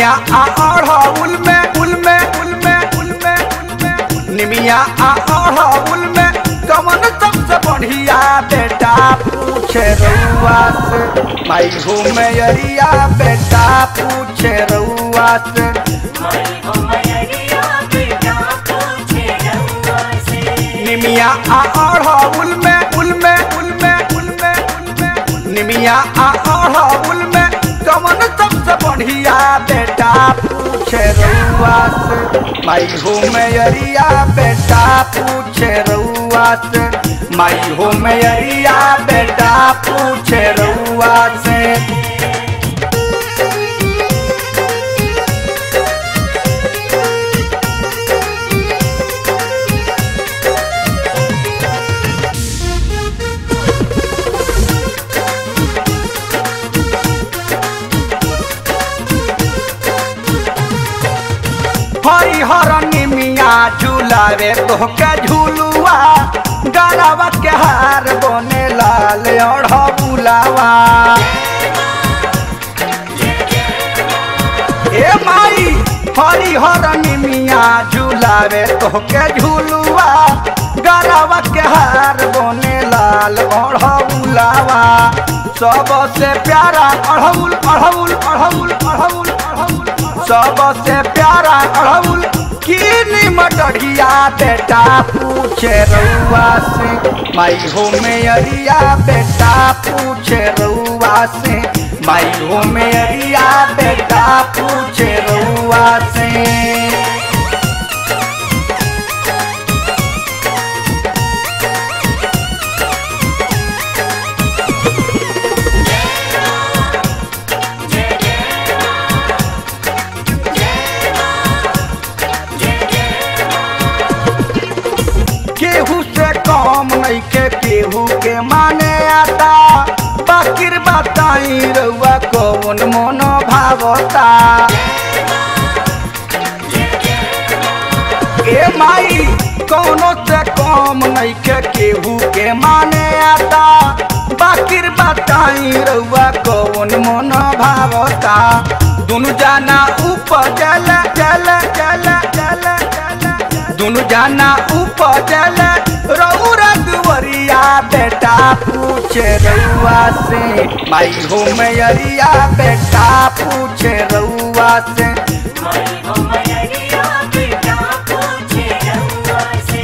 निमिया आ अढ़ौल में उल में उल में उल में उल में निमिया आ अढ़ौल में कमन सबसे बढ़िया बेटा पूछे रउआ से माई हो मैरिया बेटा पूछे रउआ से माई हो मैरिया बेटा पूछे रउआ से निमिया आ अढ़ौल में उल में उल में उल में उल में निमिया आ अढ़ौल में कमन सबसे बढ़िया बेटा पूछे रउआ से माई हो मैरिया बेटा पूछे रउआ से माई हो मैरिया बेटा पूछे रउआ से हरिहर निमिया झूलावे तोहके झूलुआ गलावा के हार बने लाल और बुलावा ए माई हरिहर निमिया झूलावे तोहके झूलुआ गलावा के हार बने लाल और बुलावा सबसे प्यारा अड़हुल अड़हुल अड़हुल अड़हुल अड़हुल सबसे प्यारा अड़हुल की मटरिया बेटा पूछे रउआ से माई हो मेरिया बेटा पूछे रउआ से माई हो मेरिया बेटा पूछे रउआ से केहू से कम नहीं के केहू के माने आता बाकिर बताई रउआ कौन मन भावता ए माई कौनो से कम नहीं के केहू के माने आता बाकिर बताई रउआ कौन मन भावता दुनु जाना ऊपर चल चल चल चल चल दुनु जाना ऊपर चल रउरा दुवरिया बेटा पूछे रउआ से माई हो मैरिया बेटा पूछे रउआ से माई हो मैरिया बेटा पूछे रउआ से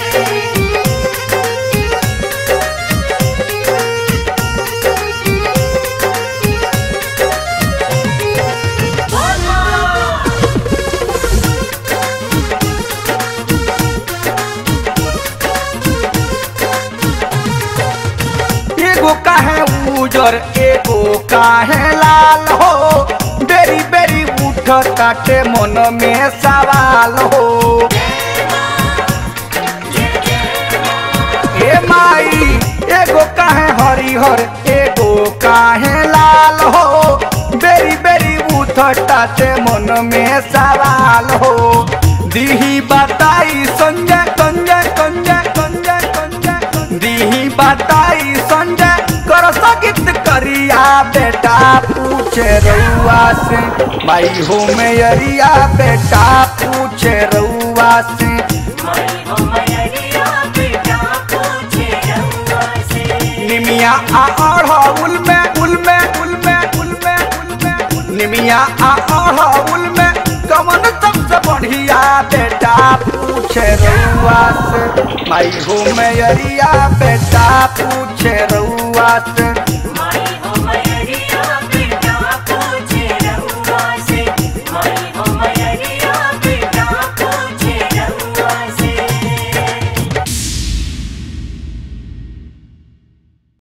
एगो काहे उजर एगो काहे लाल हो बेरी बेरी उठ ताटे मन में सवाल हो ए माई एगो काहे हरिहर एगो काहे लाल हो बेरी बेरी उठ ताटे मन में सवाल हो दीही बताई संजय संजय संजय संजय संजय दीही बताई संजय कर सकित करिया बेटा पूछे रउआ से माई हो मैरिया बेटा पूछे रउआ से माई हो मैरिया बेटा पूछे रउआ से निमिया आ अढ़ौल में उल में उल में उल में उल में निमिया आ अढ़ौल में कमन सबसे बढ़िया बेटा पूछे रउआ से माई हो मैरिया बेटा पूछे रउआ से